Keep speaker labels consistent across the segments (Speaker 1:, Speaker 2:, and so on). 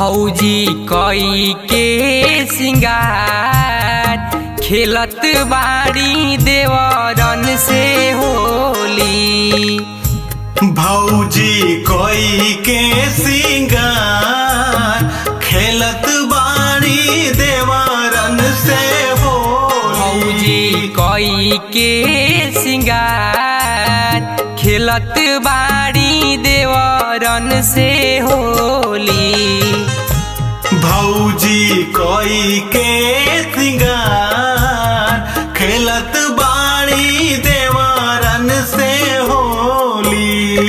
Speaker 1: भौजी कई के सिंगार खेलत बाड़ी देवरन से होली
Speaker 2: भौजी कोई के सिंगार खेलत बाड़ी देवरन से
Speaker 1: भौजी
Speaker 2: होली
Speaker 1: कई के सिंगार खेलत बाड़ी देवरन से होली
Speaker 2: भौजी कोई के सिंगार खेलत बाड़ी देवरन से होली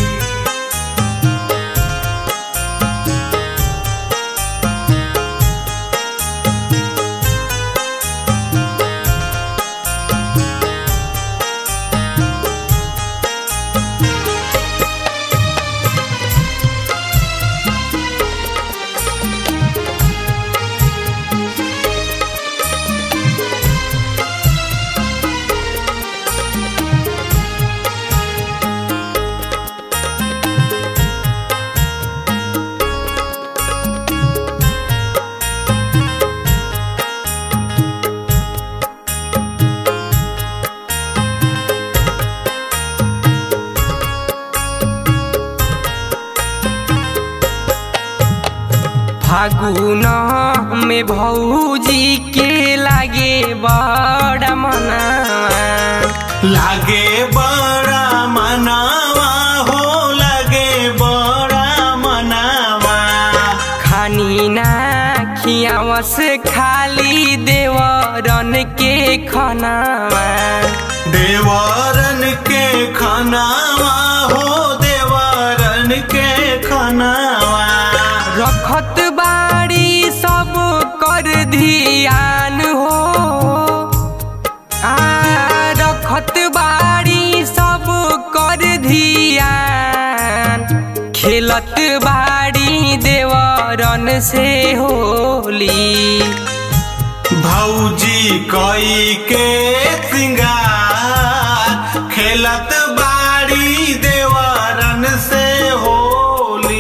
Speaker 1: फागुन में भौजी के लागे बड़ा मनावा
Speaker 2: लागे बड़ा मनावा हो लागे बड़ा मनावा
Speaker 1: खानी ना खियावस खाली देवरन के खनावा
Speaker 2: देवरन के खनावा हो देवरन के खनावा
Speaker 1: रखत बाड़ी सब कर धियान हो आ रखत बाड़ी सब कर धियान खेलत बाड़ी देवरन से होली
Speaker 2: भौजी कई के सिंगार खेलत बाड़ी देवरन से होली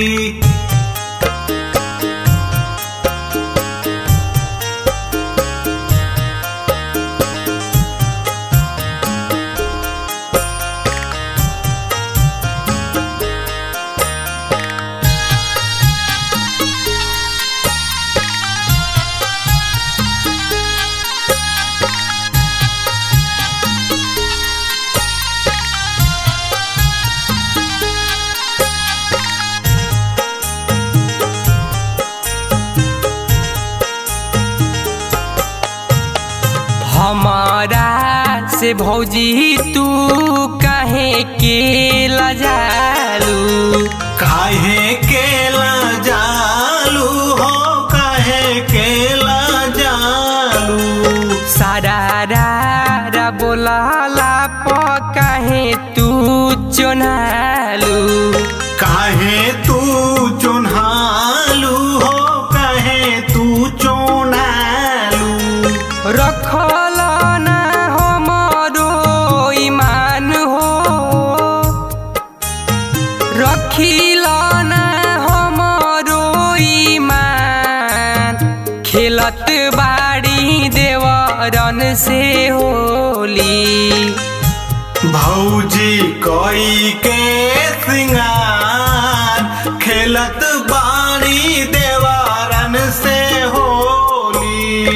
Speaker 1: हमारा से भौजी तू कहे के लजालू
Speaker 2: काहे केला जालू हो काहे केला जालू
Speaker 1: सारा रा बोलाला प कहे तू चोनालू
Speaker 2: काहे तू चुन्हालू हो काहे तू चोनालू
Speaker 1: रखल ना हमरो ईमान हो रखिल ना हमरो ईमान खेलत बाड़ी देवरन से होली
Speaker 2: भौजी कोई के सिंगार खेलत बाड़ी देवारन से होली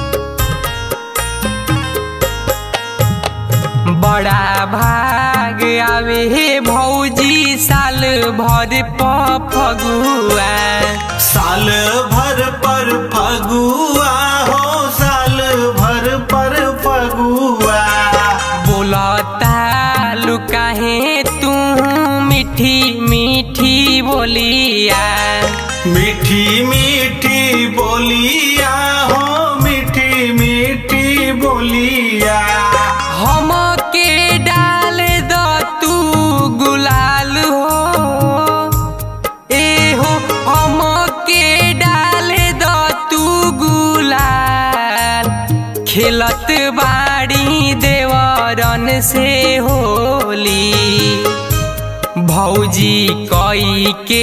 Speaker 1: बड़ा भाग आवे भौजी साल भर प फगुआ
Speaker 2: साल भर पर फगुआ हो साल भर पर फगुआ
Speaker 1: बोलता लुकाहे तू मीठी मीठी बोलिया
Speaker 2: मीठी मीठी बोलिया हो मीठी मीठी बोलिया
Speaker 1: हम के डाल द तू गुलाल हो ए हो हम के डाल द तू गुलाल खेलत बाड़ी देवरन से होली भौजी कई के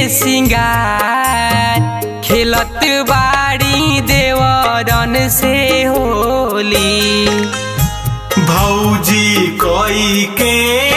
Speaker 1: सिंगार खेलत बाड़ी देवरन से होली
Speaker 2: भौजी कोई के